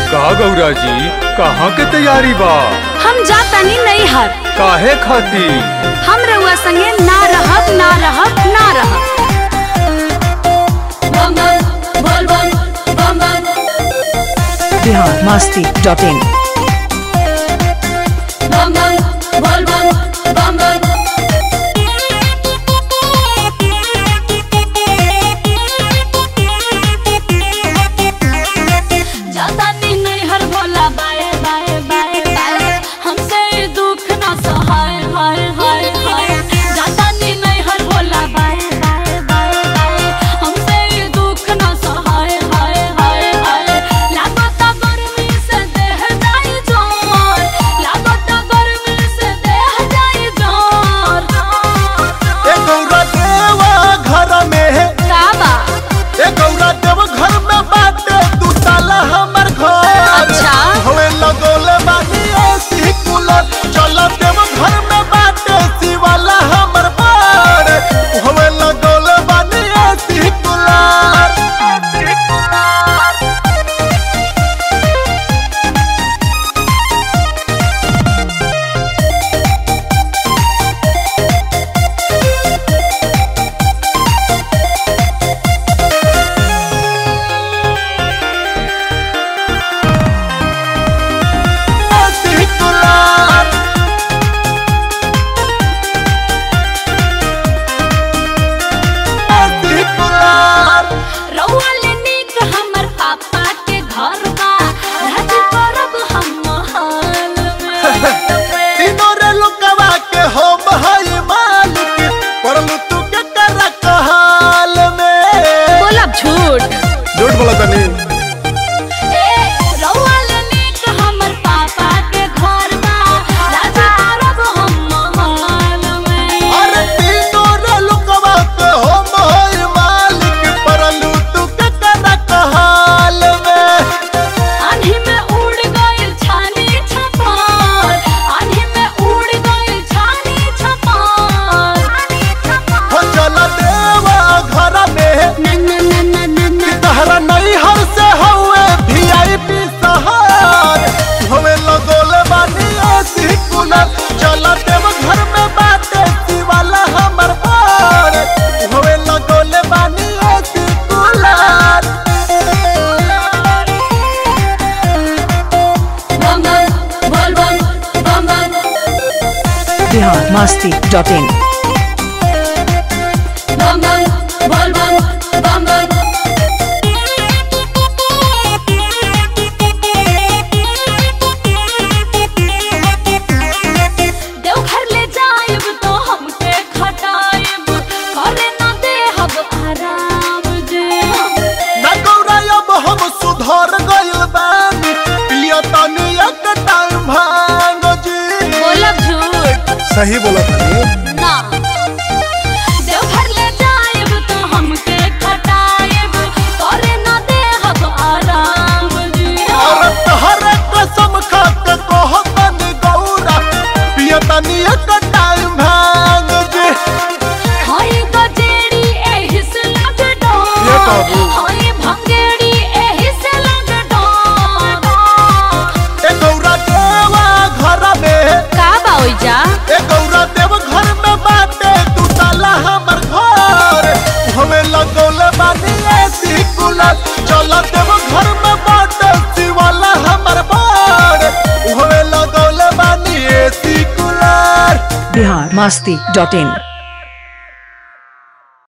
का गौरा जी कहाँ के तैयारी बा हम जा तनी नहीं हर काहे खाती हम रउआ संगे ना रहब ना रहब ना रहब बिहार मस्ती डॉट इन जाता नी नहीं हर भोला बाए बाए बाए बाए हमसे ये दुख ना सहाय हाय हाय हाय जाता नी नहीं हर भोला बाए बाए बाए बाए हमसे ये दुख ना सहाय हाय हाय हाय लागता गर्मी से देह जाई जोर लागता गर्मी से देह जाई जोर ए गौरा देवा घर में का बा ए गौरा देव घर में बाटे दू ताला हमर घर अच्छा। हवे लगोले बानी ऐसी कूलर चल देव घर में बाटे शिवाला हमर बार हवे लगोले बानी ऐसी कूलर ऐसी कूलर ऐसी कूलर रउआ ले नीक हमर पापा के घर बा राज करब हम महल में तीनों रे लुकवा के हो भाई मालिक परलू तू के कर कहाल में बोलब झूठ झूठ बोला तनी ए रउआ ले नीक हमर पापा के घर बा राज करब हम महल में अरे तीनों रे लुकवा के हो भाई मालिक परलू तू के कर कहाल में आन्ही में उड़ गइल छानी छपार आन्ही में उड़ गइल छानी छपार हो चल देवा घर में ना ना ना ना ना ना तहरा नहीं हर से हुए वीआईपी सहार हमें लगोले बानी ऐसी कूलर चल देव घर में बाटे शिवाला हमर बार हमें लगोले बानी ऐसी कूलर बिहार मस्ती डॉट इन देवघर ले जाइब तो हमके खटाइब करे ना देहब आराम जे ना गौरा अब हम सुधर गइल बानी पिया तनी एक टाइम भांग जी बोलब झूठ सही बोला तनी ना देवघर ले जाइब तो हमके खटाइब करे ना देहब आराम जे और तहरे कसम खा के कहतनी गौरा पिया तनी एक टाइम भांग जी हाय गजेड़ी एही से लग डोर ये काबू। हाय भंगेड़ी एही से लग डोर ए गौरा देवा घर में का बाई जा ए गौरा देव घर में बाटे तू ताला हमर घर हमें लगौले बानी ऐसी कूलर चल देव घर में बाटे शिवाला हमर बार हमें लगौले बानी ऐसी कूलर बिहार मस्ती डॉट इन